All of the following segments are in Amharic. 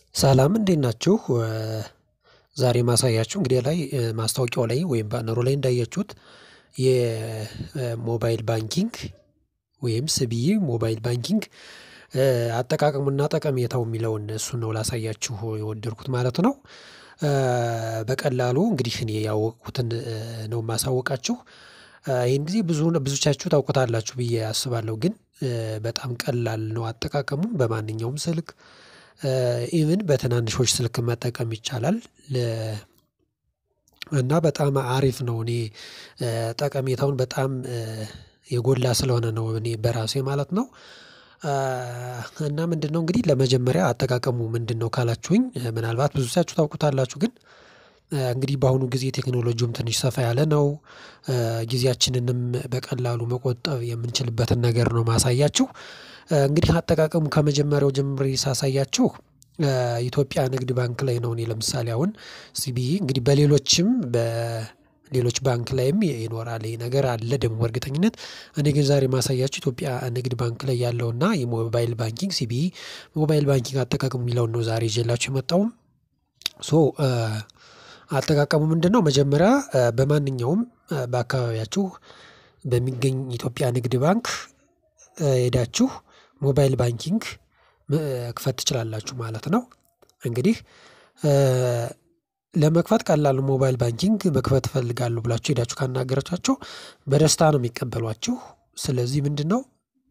ሰላም እንዴት ናችሁ? ዛሬ ማሳያችሁ እንግዲህ ላይ ማስታወቂያው ላይ ወይም ባነሩ ላይ እንዳያችሁት የሞባይል ባንኪንግ ወይም ስቢኢ ሞባይል ባንኪንግ አጠቃቀሙና ጠቀሜታው የሚለውን እሱን ነው ላሳያችሁ የወደድኩት ማለት ነው። በቀላሉ እንግዲህ እኔ ያወቅኩትን ነው የማሳወቃችሁ። ይሄን ጊዜ ብዙ ብዙዎቻችሁ ታውቁታላችሁ ብዬ አስባለሁ ግን በጣም ቀላል ነው አጠቃቀሙ በማንኛውም ስልክ ኢቭን በትናንሾች ስልክ መጠቀም ይቻላል። እና በጣም አሪፍ ነው እኔ ጠቀሜታውን በጣም የጎላ ስለሆነ ነው እኔ በራሴ ማለት ነው። እና ምንድነው እንግዲህ ለመጀመሪያ አጠቃቀሙ ምንድነው ካላችሁኝ ምናልባት ብዙዎቻችሁ ታውቁታላችሁ ግን እንግዲህ በአሁኑ ጊዜ ቴክኖሎጂውም ትንሽ ሰፋ ያለ ነው። ጊዜያችንንም በቀላሉ መቆጠብ የምንችልበትን ነገር ነው ማሳያችሁ። እንግዲህ አጠቃቀሙ ከመጀመሪያው ጀምሬ ሳሳያችሁ ኢትዮጵያ ንግድ ባንክ ላይ ነው እኔ ለምሳሌ አሁን ሲቢኢ እንግዲህ በሌሎችም በሌሎች ባንክ ላይም ይኖራል ይሄ ነገር አለ ደግሞ በእርግጠኝነት እኔ ግን ዛሬ ማሳያችሁ ኢትዮጵያ ንግድ ባንክ ላይ ያለውና የሞባይል ባንኪንግ ሲቢኢ ሞባይል ባንኪንግ አጠቃቀሙ የሚለውን ነው ዛሬ ይዤላችሁ የመጣሁት። ሶ አጠቃቀሙ ምንድነው? መጀመሪያ በማንኛውም በአካባቢያችሁ በሚገኝ ኢትዮጵያ ንግድ ባንክ ሄዳችሁ ሞባይል ባንኪንግ መክፈት ትችላላችሁ ማለት ነው። እንግዲህ ለመክፈት ቀላል ነው ሞባይል ባንኪንግ መክፈት እፈልጋለሁ ብላችሁ ሄዳችሁ ካናገራችኋቸው በደስታ ነው የሚቀበሏችሁ። ስለዚህ ምንድነው?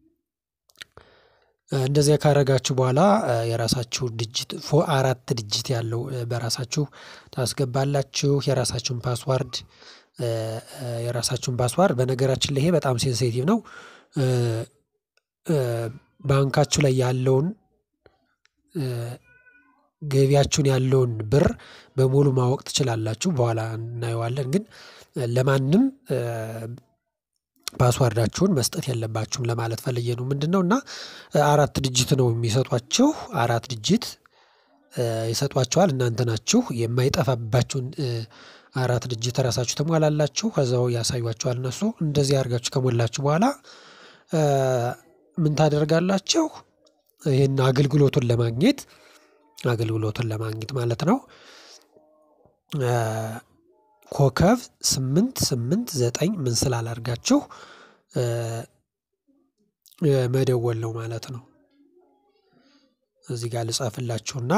እንደዚያ ካደረጋችሁ በኋላ የራሳችሁ ዲጂት አራት ዲጂት ያለው በራሳችሁ ታስገባላችሁ የራሳችሁን ፓስዋርድ የራሳችሁን ፓስዋርድ በነገራችን ላይ ይሄ በጣም ሴንሲቲቭ ነው። ባንካችሁ ላይ ያለውን ገቢያችሁን ያለውን ብር በሙሉ ማወቅ ትችላላችሁ በኋላ እናየዋለን ግን ለማንም ፓስዋርዳችሁን መስጠት የለባችሁም ለማለት ፈልጌ ነው። ምንድነው? እና አራት ዲጂት ነው የሚሰጧችሁ አራት ዲጂት ይሰጧችኋል እናንተ ናችሁ የማይጠፋባችሁን አራት ዲጂት ራሳችሁ ትሞላላችሁ ከዛው ያሳዩአችኋል እነሱ እንደዚህ አድርጋችሁ ከሞላችሁ በኋላ ምን ታደርጋላችሁ? ይሄን አገልግሎቱን ለማግኘት አገልግሎቱን ለማግኘት ማለት ነው። ኮከብ ስምንት ስምንት ዘጠኝ ምን ስላላርጋችሁ መደወል ነው ማለት ነው። እዚህ ጋር ልጻፍላችሁና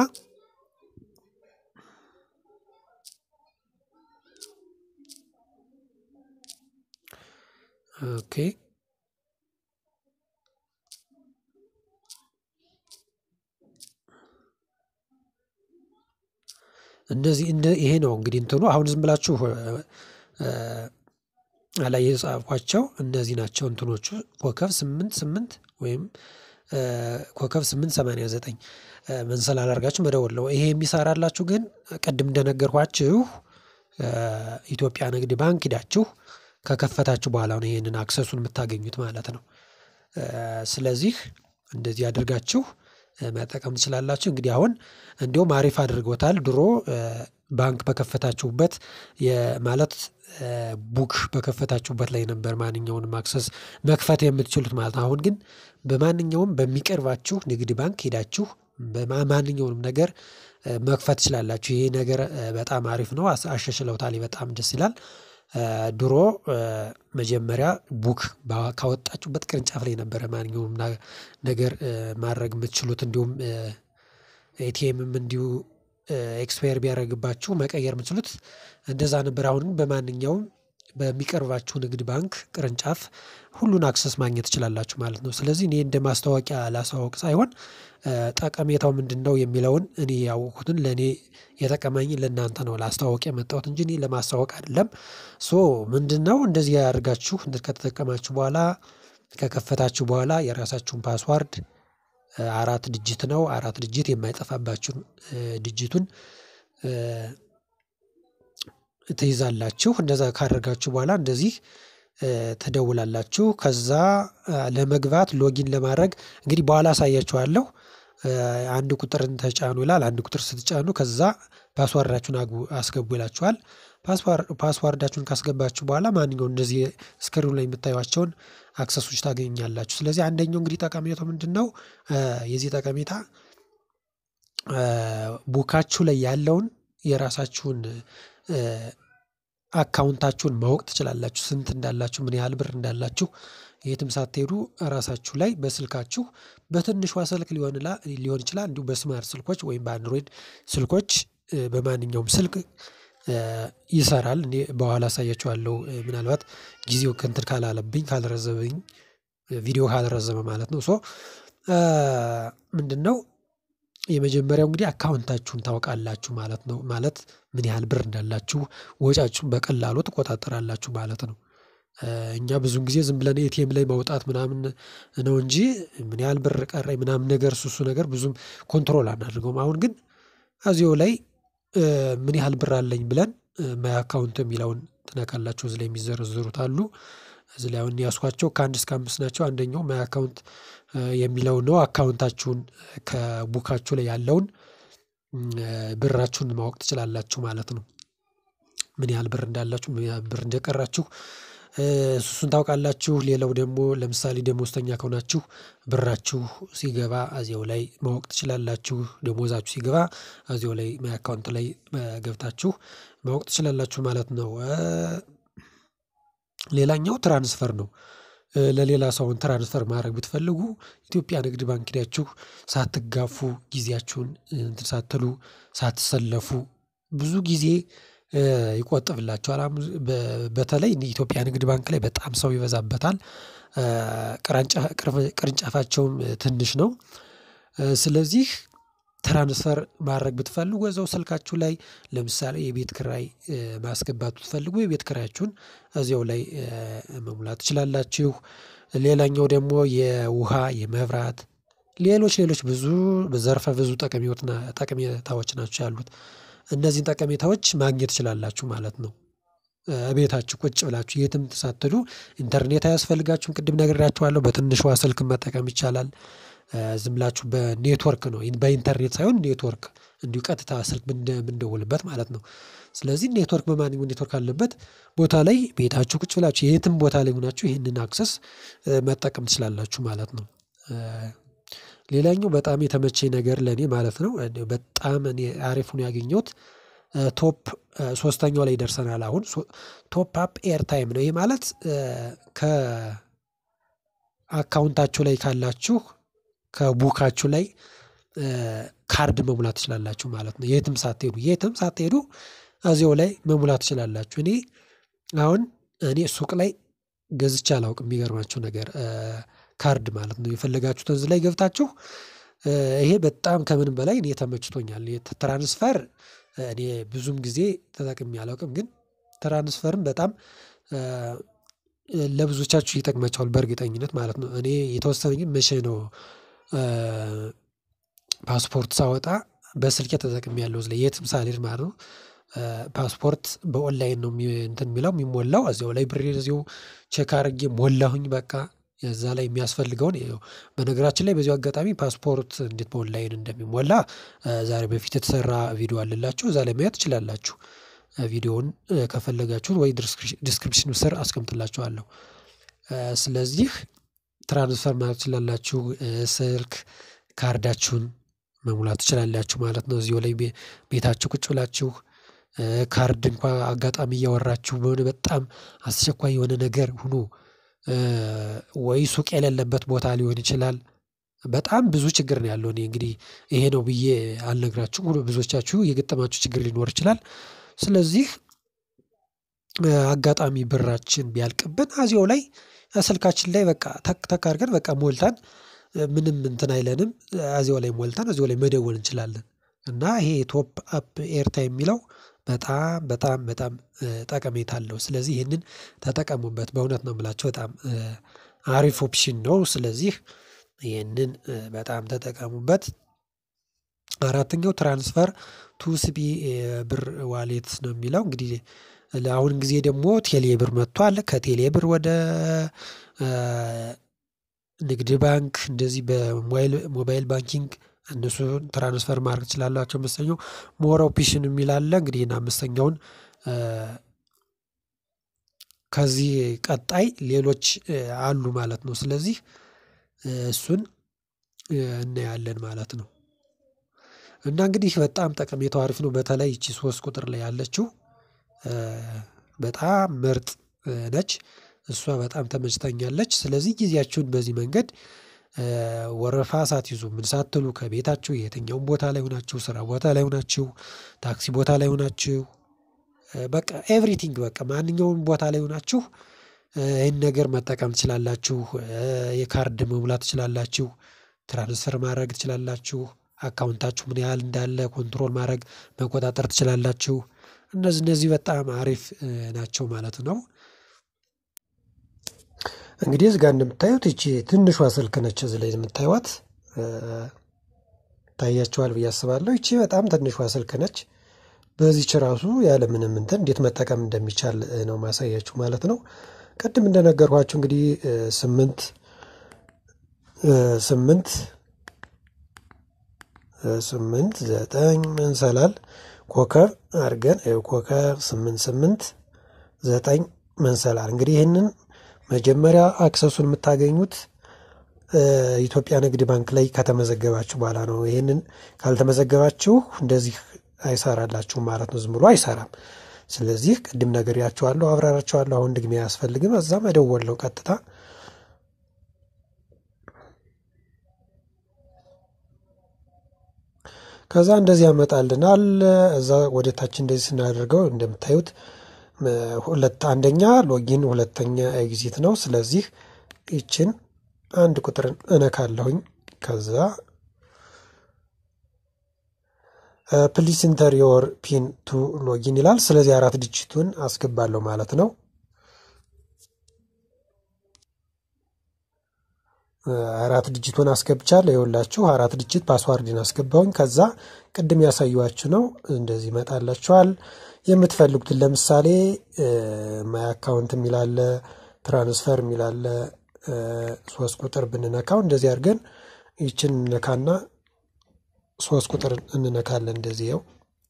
ኦኬ እንደዚህ ይሄ ነው እንግዲህ እንትኑ አሁን ዝም ብላችሁ ላይ የጻፍኳቸው እነዚህ ናቸው እንትኖቹ ኮከብ ስምንት ስምንት ወይም ኮከብ ስምንት ሰማንያ ዘጠኝ ምን ስላላርጋችሁ መደወል ነው ይሄ የሚሰራላችሁ ግን ቅድም እንደነገርኳችሁ ኢትዮጵያ ንግድ ባንክ ሄዳችሁ ከከፈታችሁ በኋላ ነው ይሄንን አክሰሱን የምታገኙት ማለት ነው። ስለዚህ እንደዚህ አድርጋችሁ መጠቀም ትችላላችሁ። እንግዲህ አሁን እንደውም አሪፍ አድርገውታል ድሮ ባንክ በከፈታችሁበት ማለት ቡክ በከፈታችሁበት ላይ ነበር ማንኛውንም አክሰስ መክፈት የምትችሉት ማለት ነው። አሁን ግን በማንኛውም በሚቀርባችሁ ንግድ ባንክ ሄዳችሁ በማንኛውንም ነገር መክፈት ትችላላችሁ ይሄ ነገር በጣም አሪፍ ነው አሻሽለውታል በጣም ደስ ይላል። ድሮ መጀመሪያ ቡክ ካወጣችሁበት ቅርንጫፍ ላይ ነበረ ማንኛውም ነገር ማድረግ የምትችሉት እንዲሁም ኤቲኤምም እንዲሁ ኤክስፓየር ቢያደርግባችሁ መቀየር የምትችሉት እንደዛ ነበር። አሁን ግን በማንኛውም በሚቀርባችሁ ንግድ ባንክ ቅርንጫፍ ሁሉን አክሰስ ማግኘት ትችላላችሁ ማለት ነው። ስለዚህ እኔ እንደ ማስታወቂያ ላሳውቅ ሳይሆን ጠቀሜታው ምንድነው? የሚለውን እኔ ያወቅኩትን ለኔ የጠቀመኝን ለእናንተ ነው ላስተዋውቅ የመጣሁት እንጂ እኔ ለማስታወቅ አይደለም። ሶ ምንድነው? እንደዚህ አድርጋችሁ ከተጠቀማችሁ በኋላ ከከፈታችሁ በኋላ የራሳችሁን ፓስዋርድ አራት ዲጂት ነው አራት ዲጂት የማይጠፋባችሁን ዲጂቱን ትይዛላችሁ እንደዛ ካደረጋችሁ በኋላ እንደዚህ ትደውላላችሁ ከዛ ለመግባት ሎጊን ለማድረግ እንግዲህ በኋላ አሳያችኋለሁ። አንድ ቁጥርን ተጫኑ ይላል አንድ ቁጥር ስትጫኑ ከዛ ፓስዋርዳችሁን አስገቡ ይላችኋል። ፓስዋርዳችሁን ካስገባችሁ በኋላ ማንኛውም እንደዚህ ስክሪኑ ላይ የምታዩዋቸውን አክሰሶች ታገኛላችሁ። ስለዚህ አንደኛው እንግዲህ ጠቀሜታው ምንድነው? የዚህ ጠቀሜታ ቡካችሁ ላይ ያለውን የራሳችሁን አካውንታችሁን ማወቅ ትችላላችሁ። ስንት እንዳላችሁ ምን ያህል ብር እንዳላችሁ የትም ሳትሄዱ ራሳችሁ ላይ በስልካችሁ በትንሿ ስልክ ሊሆን ይችላል እንዲሁ በስማርት ስልኮች ወይም በአንድሮይድ ስልኮች በማንኛውም ስልክ ይሰራል። እኔ በኋላ አሳያችኋለሁ ምናልባት ጊዜው እንትን ካላለብኝ ካልረዘመኝ ቪዲዮ ካልረዘመ ማለት ነው። ሶ ምንድነው? የመጀመሪያው እንግዲህ አካውንታችሁን ታውቃላችሁ ማለት ነው ማለት ምን ያህል ብር እንዳላችሁ ወጪያችሁን በቀላሉ ትቆጣጠራላችሁ ማለት ነው። እኛ ብዙን ጊዜ ዝም ብለን ኤቲኤም ላይ ማውጣት ምናምን ነው እንጂ ምን ያህል ብር ቀረኝ ምናምን ነገር እሱ እሱ ነገር ብዙም ኮንትሮል አናደርገውም። አሁን ግን እዚሁ ላይ ምን ያህል ብር አለኝ ብለን ማይ አካውንት የሚለውን ትነካላችሁ እዚህ ላይ የሚዘረዘሩት አሉ። እዚህ ላይ አሁን ያዝኳቸው ከአንድ እስከ አምስት ናቸው አንደኛው ማይ አካውንት የሚለው ነው። አካውንታችሁን ከቡካችሁ ላይ ያለውን ብራችሁን ማወቅ ትችላላችሁ ማለት ነው። ምን ያህል ብር እንዳላችሁ ምን ያህል ብር እንደቀራችሁ እሱን ታውቃላችሁ። ሌላው ደግሞ ለምሳሌ ደሞዝተኛ ከሆናችሁ ብራችሁ ሲገባ እዚያው ላይ ማወቅ ትችላላችሁ ደሞዛችሁ ሲገባ እዚያው ላይ ማይ አካውንት ላይ ገብታችሁ ማወቅ ትችላላችሁ ማለት ነው። ሌላኛው ትራንስፈር ነው። ለሌላ ሰውን ትራንስፈር ማድረግ ብትፈልጉ ኢትዮጵያ ንግድ ባንክ ሄዳችሁ ሳትጋፉ ጊዜያችሁን እንትን ሳትሉ ሳትሰለፉ ብዙ ጊዜ ይቆጥብላችኋል። በተለይ ኢትዮጵያ ንግድ ባንክ ላይ በጣም ሰው ይበዛበታል። ቅርንጫፋቸውም ትንሽ ነው። ስለዚህ ትራንስፈር ማድረግ ብትፈልጉ እዛው ስልካችሁ ላይ ለምሳሌ የቤት ኪራይ ማስገባት ብትፈልጉ የቤት ኪራያችሁን እዚያው ላይ መሙላት ትችላላችሁ። ሌላኛው ደግሞ የውሃ የመብራት ሌሎች ሌሎች ብዙ ዘርፈ ብዙ ጠቀሜታዎች ናቸው ያሉት እነዚህን ጠቀሜታዎች ማግኘት ትችላላችሁ ማለት ነው። እቤታችሁ ቁጭ ብላችሁ የትም ሳትሄዱ ኢንተርኔት አያስፈልጋችሁም ቅድም ነግሬያችኋለሁ በትንሿ ስልክ መጠቀም ይቻላል። ዝም ብላችሁ በኔትወርክ ነው በኢንተርኔት ሳይሆን ኔትወርክ እንዲሁ ቀጥታ ስልክ የምንደውልበት ማለት ነው። ስለዚህ ኔትወርክ በማንኛውም ኔትወርክ አለበት ቦታ ላይ ቤታችሁ ቁጭ ብላችሁ የትም ቦታ ላይ ሆናችሁ ይህንን አክሰስ መጠቀም ትችላላችሁ ማለት ነው። ሌላኛው በጣም የተመቸኝ ነገር ለኔ ማለት ነው በጣም እኔ አሪፍ ሆኖ ያገኘሁት ቶፕ ሶስተኛው ላይ ደርሰናል አሁን ቶፕ አፕ ኤር ታይም ነው ይሄ ማለት ከ አካውንታችሁ ላይ ካላችሁ ከቡካችሁ ላይ ካርድ መሙላት ትችላላችሁ ማለት ነው። የትም ሳትሄዱ የትም ሳትሄዱ እዚያው ላይ መሙላት ትችላላችሁ። እኔ አሁን እኔ ሱቅ ላይ ገዝቼ አላውቅም የሚገርማችሁ ነገር ካርድ ማለት ነው የፈለጋችሁትን እዚህ ላይ ገብታችሁ ይሄ በጣም ከምንም በላይ እኔ ተመችቶኛል። ትራንስፈር እኔ ብዙም ጊዜ ተጠቅሜ አላውቅም ግን ትራንስፈርም በጣም ለብዙዎቻችሁ ይጠቅማችኋል በእርግጠኝነት ማለት ነው። እኔ የተወሰነ ግን መቼ ነው? ፓስፖርት ሳወጣ በስልኬ ተጠቅሜያለሁ እዚህ ላይ የትም ሳልሄድ ማለት ነው። ፓስፖርት በኦንላይን ነው እንትን የሚለው የሚሞላው እዚያው ላይ ብሬን እዚሁ ቼክ አድርጌ ሞላሁኝ በቃ እዛ ላይ የሚያስፈልገውን በነገራችን ላይ በዚሁ አጋጣሚ ፓስፖርት እንዴት በኦንላይን እንደሚሞላ ዛሬ በፊት የተሰራ ቪዲዮ አለላችሁ እዛ ላይ ማየት ትችላላችሁ። ቪዲዮውን ከፈለጋችሁት ወይ ዲስክሪፕሽን ስር አስቀምጥላችኋለሁ። ስለዚህ ትራንስፈር ማድረግ ትችላላችሁ ስልክ ካርዳችሁን መሙላት ትችላላችሁ ማለት ነው። እዚሁ ላይ ቤታችሁ ቁጭ ብላችሁ ካርድ እንኳን አጋጣሚ እያወራችሁ በሆነ በጣም አስቸኳይ የሆነ ነገር ሆኖ ወይ ሱቅ የሌለበት ቦታ ሊሆን ይችላል። በጣም ብዙ ችግር ነው ያለው እኔ እንግዲህ ይሄ ነው ብዬ አልነግራችሁም ብዙዎቻችሁ የገጠማችሁ ችግር ሊኖር ይችላል። ስለዚህ አጋጣሚ ብራችን ቢያልቅብን እዚያው ላይ ስልካችን ላይ በቃ ተክ ተክ አድርገን በቃ ሞልተን ምንም እንትን አይለንም እዚያው ላይ ሞልተን እዚያው ላይ መደወል እንችላለን። እና ይሄ ቶፕ አፕ ኤርታይም የሚለው በጣም በጣም በጣም ጠቀሜታ አለው ስለዚህ ይህንን ተጠቀሙበት በእውነት ነው የምላቸው በጣም አሪፍ ኦፕሽን ነው። ስለዚህ ይህንን በጣም ተጠቀሙበት። አራተኛው ትራንስፈር ቱ ሲቢ ብር ዋሌት ነው የሚለው እንግዲህ ለአሁን ጊዜ ደግሞ ቴሌ ብር መጥቷል ከቴሌ ብር ወደ ንግድ ባንክ እንደዚህ በሞባይል ሞባይል ባንኪንግ እነሱን ትራንስፈር ማድረግ ትችላላችሁ። አምስተኛው ሞር ኦፕሽን የሚል አለ እንግዲህ ይሄን አምስተኛውን ከዚህ ቀጣይ ሌሎች አሉ ማለት ነው። ስለዚህ እሱን እናያለን ማለት ነው። እና እንግዲህ በጣም ጠቀሜታው አሪፍ ነው። በተለይ ይቺ ሶስት ቁጥር ላይ ያለችው በጣም ምርጥ ነች። እሷ በጣም ተመችታኛለች። ስለዚህ ጊዜያችሁን በዚህ መንገድ ወረፋ ሳትይዙ ምን ሳትሉ ከቤታችሁ የትኛውም ቦታ ላይ ሆናችሁ ስራ ቦታ ላይ ሆናችሁ ታክሲ ቦታ ላይ ሆናችሁ በቃ ኤቭሪቲንግ በቃ ማንኛውም ቦታ ላይ ሆናችሁ ይህን ነገር መጠቀም ትችላላችሁ። የካርድ መሙላት ትችላላችሁ። ትራንስፈር ማድረግ ትችላላችሁ። አካውንታችሁ ምን ያህል እንዳለ ኮንትሮል ማድረግ መቆጣጠር ትችላላችሁ። እነዚህ እነዚህ በጣም አሪፍ ናቸው ማለት ነው። እንግዲህ እዚህ ጋር እንደምታዩት ይቺ ትንሿ ስልክ ነች። እዚህ ላይ የምታዩት ታያችኋል ብዬ አስባለሁ። ይቺ በጣም ትንሿ ስልክ ነች። በዚች ራሱ ያለምንም እንትን እንዴት መጠቀም እንደሚቻል ነው ማሳያችሁ ማለት ነው። ቅድም እንደነገርኳችሁ እንግዲህ ስምንት ስምንት ስምንት ዘጠኝ መንሰላል ኮከብ አድርገን ኮከብ ስምንት ስምንት ዘጠኝ መንሰላል እንግዲህ ይህንን መጀመሪያ አክሰሱን የምታገኙት ኢትዮጵያ ንግድ ባንክ ላይ ከተመዘገባችሁ በኋላ ነው። ይህንን ካልተመዘገባችሁ እንደዚህ አይሰራላችሁም ማለት ነው። ዝም ብሎ አይሰራም። ስለዚህ ቅድም ነግሬያችኋለሁ፣ አብራራችኋለሁ። አሁን ድግሜ አያስፈልግም። እዛ መደወል ነው ቀጥታ። ከዛ እንደዚህ ያመጣልናል። እዛ ወደ ታች እንደዚህ ስናደርገው እንደምታዩት ሁለት አንደኛ ሎጊን ሁለተኛ ኤግዚት ነው። ስለዚህ ይችን አንድ ቁጥርን እነካለሁኝ። ከዛ ፕሊስ ኢንተር ዮር ፒን ቱ ሎጊን ይላል። ስለዚህ አራት ዲጂቱን አስገባለሁ ማለት ነው። አራት ዲጂቱን አስገብቻለሁ። ይኸውላችሁ አራት ዲጂት ፓስዋርድን አስገባውኝ። ከዛ ቅድም ያሳዩዋችሁ ነው እንደዚህ ይመጣላችኋል። የምትፈልጉትን ለምሳሌ ማይ አካውንት የሚላለ ትራንስፈር የሚላለ ሶስት ቁጥር ብንነካው እንደዚህ አድርገን ይችን እንነካና ሶስት ቁጥር እንነካለን። እንደዚህ ው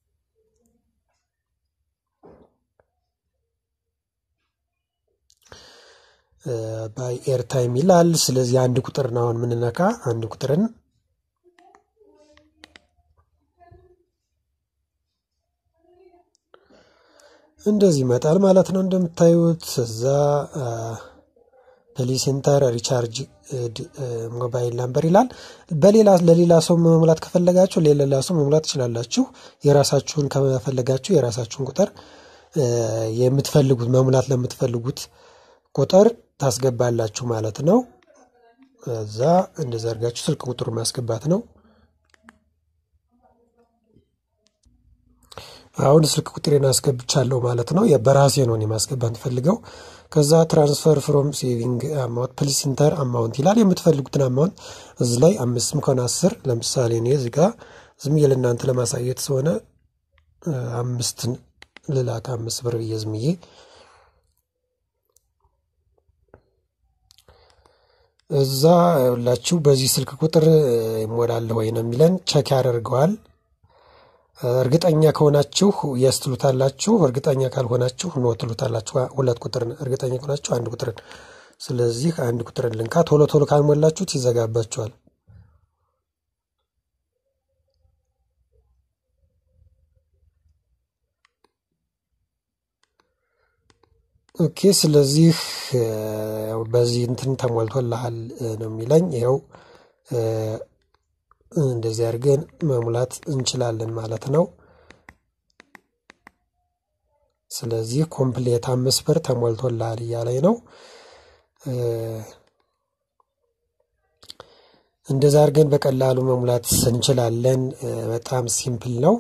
ባይ ኤርታይም ይላል። ስለዚህ አንድ ቁጥርን አሁን የምንነካ አንድ ቁጥርን እንደዚህ ይመጣል ማለት ነው። እንደምታዩት እዛ ፕሊስ ኢንተር ሪቻርጅ ሞባይል ናምበር ይላል። በሌላ ለሌላ ሰው መሙላት ከፈለጋችሁ ለሌላ ሰው መሙላት ትችላላችሁ። የራሳችሁን ከፈለጋችሁ የራሳችሁን ቁጥር የምትፈልጉት መሙላት ለምትፈልጉት ቁጥር ታስገባላችሁ ማለት ነው። እዛ እንደዛ አድርጋችሁ ስልክ ቁጥሩ ማስገባት ነው። አሁን ስልክ ቁጥሬን አስገብቻለሁ ማለት ነው። በራሴ ነው የማስገባት ፈልገው። ከዛ ትራንስፈር ፍሮም ሴቪንግ አማውንት ፕሊስ ኢንተር አማውንት ይላል። የምትፈልጉትን አማውንት እዚህ ላይ አምስትም ከሆነ አስር ለምሳሌ እኔ እዚህ ጋ ዝም ብዬ ለእናንተ ለማሳየት ስለሆነ አምስትን ልላክ አምስት ብር ብዬ ዝም ብዬ እዛ ሁላችሁ በዚህ ስልክ ቁጥር ይሞላለሁ ወይ ነው የሚለን። ቸክ ያደርገዋል። እርግጠኛ ከሆናችሁ የስ ትሉታላችሁ። እርግጠኛ ካልሆናችሁ ኖ ትሉታላችሁ። ሁለት ቁጥርን እርግጠኛ ከሆናችሁ አንድ ቁጥርን። ስለዚህ አንድ ቁጥርን ልንካ። ቶሎ ቶሎ ካልሞላችሁት ይዘጋባችኋል። ኦኬ። ስለዚህ በዚህ እንትን ተሞልቶልሃል ነው የሚለኝ። ይኸው እንደዚህ አድርገን መሙላት እንችላለን ማለት ነው። ስለዚህ ኮምፕሌት አምስት ብር ተሞልቶልሃል እያለኝ ነው። እንደዛ አድርገን በቀላሉ መሙላት እንችላለን። በጣም ሲምፕል ነው።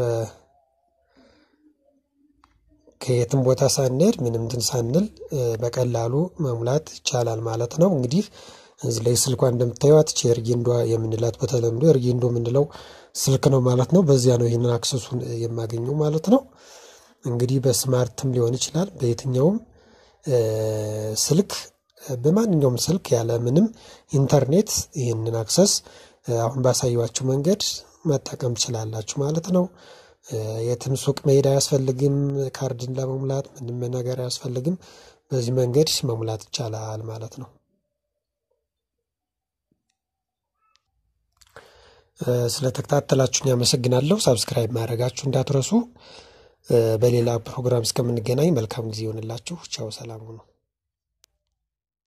ከየትም ቦታ ሳንሄድ ምንም እንትን ሳንል በቀላሉ መሙላት ይቻላል ማለት ነው። እንግዲህ እዚህ ላይ ስልኳ እንደምታዩት ኤርጌንዶ የምንላት በተለምዶ ኤርጌንዶ የምንለው ስልክ ነው ማለት ነው። በዚያ ነው ይህንን አክሰሱን የማገኘው ማለት ነው። እንግዲህ በስማርትም ሊሆን ይችላል በየትኛውም ስልክ በማንኛውም ስልክ ያለ ምንም ኢንተርኔት ይህንን አክሰስ አሁን ባሳየኋችሁ መንገድ መጠቀም ትችላላችሁ ማለት ነው። የትም ሱቅ መሄድ አያስፈልግም። ካርድን ለመሙላት ምንም ነገር አያስፈልግም። በዚህ መንገድ መሙላት ይቻላል ማለት ነው። ስለተከታተላችሁን ያመሰግናለሁ። ሳብስክራይብ ማድረጋችሁ እንዳትረሱ። በሌላ ፕሮግራም እስከምንገናኝ መልካም ጊዜ ይሆንላችሁ። ቻው፣ ሰላም ሁኑ።